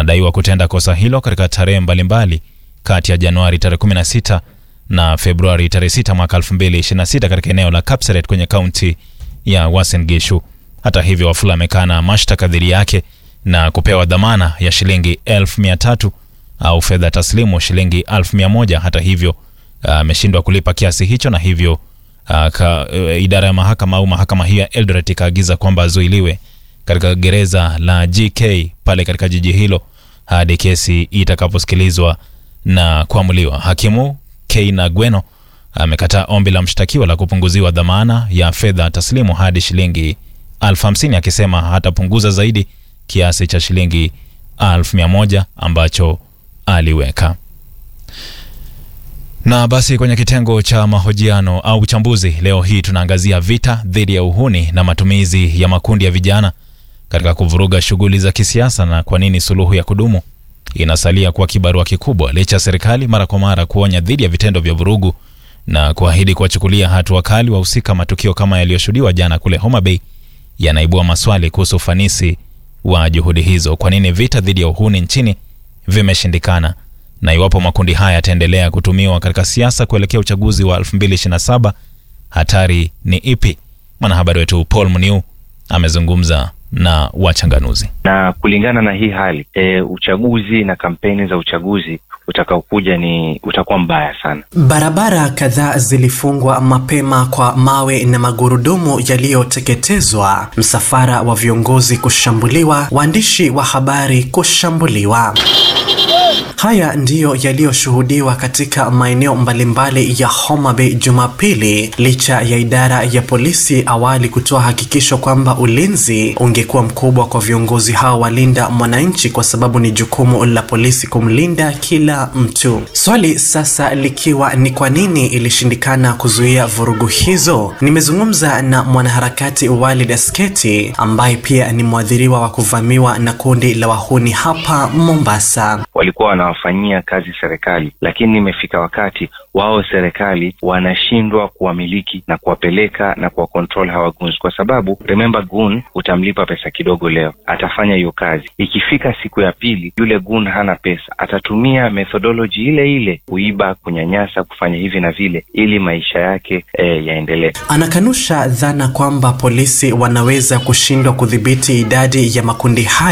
anadaiwa kutenda kosa hilo katika tarehe mbalimbali kati ya Januari tarehe 16 na Februari tarehe 6 mwaka 2026 katika eneo la Kapseret kwenye kaunti ya Uasin Gishu. Hata hivyo, Wafula amekana mashtaka dhidi yake na kupewa dhamana ya shilingi elfu mia tatu au fedha taslimu shilingi elfu mia moja. Hata hivyo ameshindwa kulipa kiasi hicho na hivyo uh, ka, uh, idara ya mahakama au mahakama hiyo ya Eldoret ikaagiza kwamba azuiliwe katika gereza la GK pale katika jiji hilo hadi kesi itakaposikilizwa na kuamuliwa. Hakimu Keina Gweno amekataa ombi la mshtakiwa la kupunguziwa dhamana ya fedha taslimu hadi shilingi elfu hamsini akisema hatapunguza zaidi kiasi cha shilingi elfu mia moja ambacho aliweka. Na basi kwenye kitengo cha mahojiano au uchambuzi leo hii tunaangazia vita dhidi ya uhuni na matumizi ya makundi ya vijana katika kuvuruga shughuli za kisiasa na kwa nini suluhu ya kudumu inasalia kuwa kibarua kikubwa licha ya serikali mara kwa mara kuonya dhidi ya vitendo vya vurugu na kuahidi kuwachukulia hatua kali wahusika. Matukio kama yaliyoshuhudiwa jana kule Homa Bay yanaibua maswali kuhusu ufanisi wa juhudi hizo. Kwa nini vita dhidi ya uhuni nchini vimeshindikana, na iwapo makundi haya yataendelea kutumiwa katika siasa kuelekea uchaguzi wa 2027 hatari ni ipi? Mwanahabari wetu Paul Muniu amezungumza na wachanganuzi. Na kulingana na hii hali e, uchaguzi na kampeni za uchaguzi utakaokuja ni utakuwa mbaya sana. Barabara kadhaa zilifungwa mapema kwa mawe na magurudumu yaliyoteketezwa, msafara wa viongozi kushambuliwa, waandishi wa habari kushambuliwa. Haya ndiyo yaliyoshuhudiwa katika maeneo mbalimbali ya Homa Bay Jumapili, licha ya idara ya polisi awali kutoa hakikisho kwamba ulinzi ungekuwa mkubwa kwa viongozi hao walinda mwananchi, kwa sababu ni jukumu la polisi kumlinda kila mtu. Swali sasa likiwa ni kwa nini ilishindikana kuzuia vurugu hizo. Nimezungumza na mwanaharakati Walid Asketi ambaye pia ni mwadhiriwa wa kuvamiwa na kundi la wahuni hapa Mombasa. Walikuwa wanawafanyia kazi serikali, lakini imefika wakati wao serikali wanashindwa kuwamiliki na kuwapeleka na kuwa control hawa goons, kwa sababu remember, goon utamlipa pesa kidogo leo, atafanya hiyo kazi. Ikifika siku ya pili, yule goon hana pesa, atatumia methodology ile ile kuiba, kunyanyasa, kufanya hivi na vile, ili maisha yake eh, yaendelee. Anakanusha dhana kwamba polisi wanaweza kushindwa kudhibiti idadi ya makundi haya